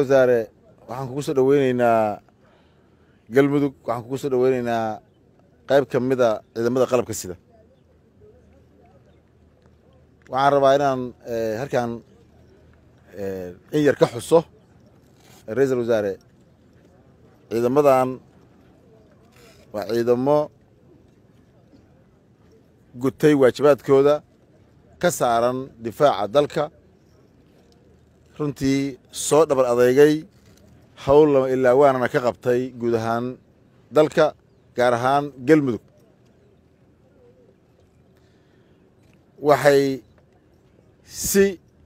wasaare waxaan kugu soo dhoweyneynaa galmudug waxaan kugu soo dhoweyneynaa qayb ka mida ciidamada qalabka sida waxaan rabaa inaan halkan in yar ka xuso ra-iisal wasaare ciidamadan waa ciidamo gutay waajibaadkooda ka saaran difaaca dalka runtii soo dhabar adeegay howl lama ilaa waanana ka qabtay guud ahaan dalka gaar ahaan galmudug waxay si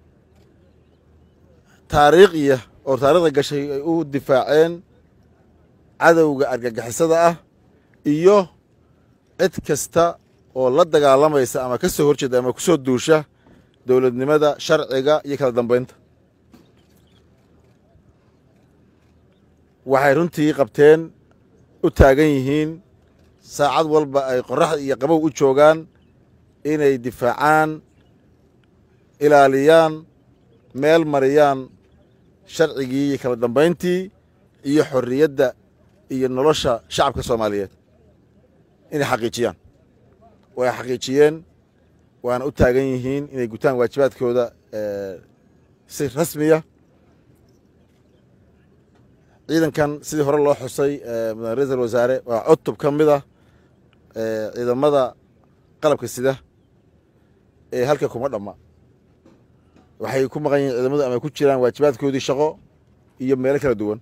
taariikhiya oo taariikhda gashay ay u difaaceen cadowga argagixisada ah iyo cid kasta oo la dagaalamaysa ama ka soo horjeeda ama ku soo duusha dowladnimada sharciga iyo kala dambeynta waxay runtii qabteen u taagan yihiin saacad walba ay qoraxda iyo qabow u joogaan inay difaacaan ilaaliyaan meel mariyaan sharcigii iyo kala dambayntii iyo xorriyadda iyo nolosha shacabka soomaaliyeed inay xaqiijiyaan way xaqiijiyeen waana u taagan yihiin inay gutaan waajibaadkooda si rasmiya ciidankan sidii hore loo xusay mudane ra-iisal wasaare waa cutub ka mid ah ciidamada qalabka sida ee halka kuma dhamma waxay ku maqan yihin ciidamadu ama ku jiraan waajibaadkoodii shaqo iyo meelo kala duwan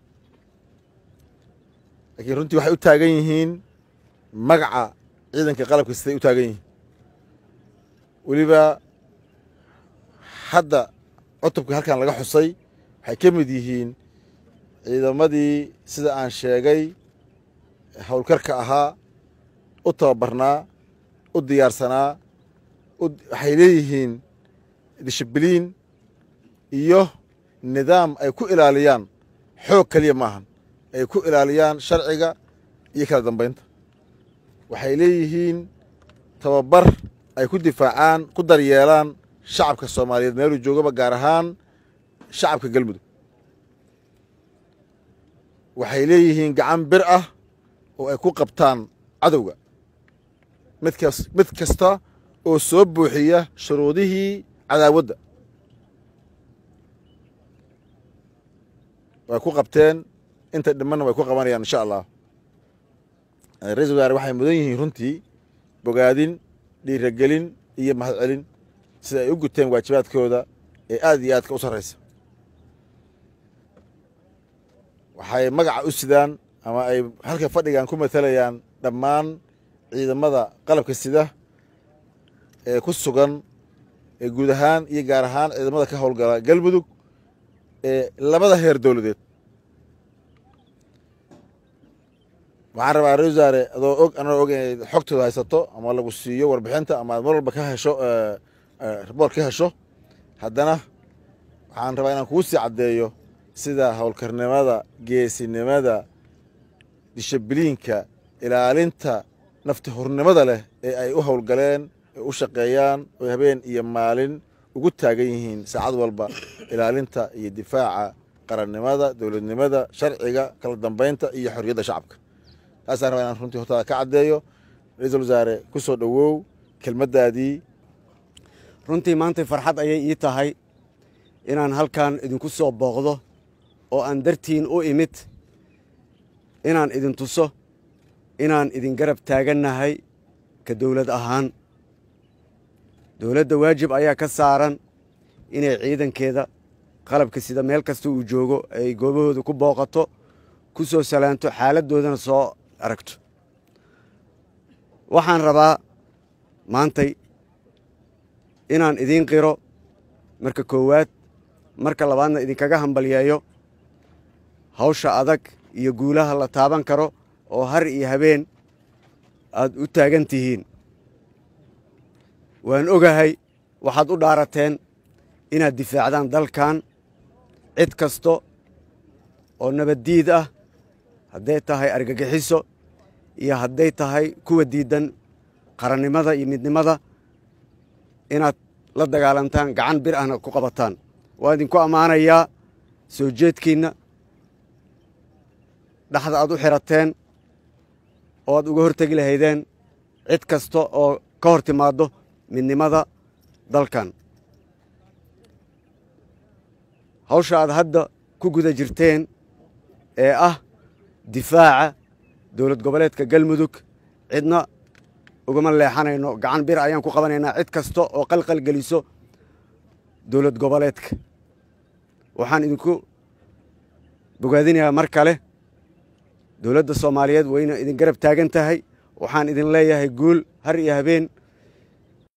laakiin runtii waxay u taagan yihiin magaca ciidanka qalabka siday u taagan yihiin weliba hadda cutubka halkan laga xusay waxay ka mid yihiin ciidamadii sida aan sheegay howlkarka ahaa u tababarnaa u diyaarsanaa waxay leeyihiin dishibiliin iyo nidaam ay ku ilaaliyaan xoog keliya maahan ay ku ilaaliyaan sharciga iyo kala dambeynta waxay leeyihiin tababar ay ku difaacaan ku daryeelaan shacabka soomaaliyeed meeluu joogaba gaar ahaan shacabka galmudug waxay leeyihiin gacan bir ah oo ay ku qabtaan cadowga midkas mid kasta oo soo buuxiya shuruudihii cadaawadda way ku qabteen inta dhimanna way ku qabanayaan insha allah ra-isul wasaare waxay mudan yihiin runtii bogaadin dhiiragelin iyo mahadcelin sida ay u guteen waajibaadkooda ee aad iyo aadka u sarraysa waxay magaca u sidaan ama ay halka fadhigan ku matalayaan dhammaan ciidamada qalabka sida ee ku sugan ee guud ahaan iyo gaar ahaan ciidamada ka howlgala galmudug ee labada heer dowladeed waxaan rabaa ra wasaare adoo og anoo og inay xogtooda haysato ama lagu siiyo warbixinta ama aad mar walba ka hesho riboort ka hesho haddana waxaan rabaa inaan kuu sii caddeeyo sida howlkarnimada geesinimada dishibiliinka ilaalinta nafti hurnimada leh ee ay u howlgaleen ee u shaqeeyaan oo habeen iyo maalin ugu taagan yihiin saacad walba ilaalinta iyo difaaca qarannimada dowladnimada sharciga kala dambeynta iyo xorriyadda shacabka taasaan rabaa inaan runtii hortaada ka caddeeyo ra-iisul wasaare ku soo dhowow kelmaddaadii runtii maantay farxad ayay ii tahay inaan halkan idinku soo booqdo oo aan dartiin u imid inaan idin tuso inaan idin garab taagannahay ka dowlad ahaan dowladda waajib ayaa ka saaran inay ciidankeeda qalabka sida meel kasta uu joogo ay goobahooda ku booqato ku soo salaanto xaaladdoodana soo aragto waxaan rabaa maantay inaan idiin qiro marka koowaad marka labaadna idinkaga hambalyeeyo hawsha adag iyo guulaha la taaban karo oo har iyo habeen aad u taagan tihiin waan ogahay waxaad u dhaarateen inaad difaacdaan dalkan cid kasto oo nabaddiid ah hadday tahay argagixiso iyo hadday tahay kuwa diiddan qarannimada iyo midnimada inaad la dagaalantaan gacan bir ahna ku qabataan waan idinku ammaanayaa soo jeedkiinna dhaxda aad u xirateen oo aad uga hortegi lahaydeen cid kasta oo ka hor timaaddo midnimada dalkan hawsha aad hadda ku guda jirteen ee ah difaaca dowlad goboleedka galmudug cidna ugama leexanayno gacan bir ayaan ku qabanaynaa cid kasta oo qalqal geliso dowlad goboleedka waxaan idinku bogaadinayaa mar kale dowladda soomaaliyeed wayna idin garab taagan tahay waxaan idin leeyahay guul har iyo habeen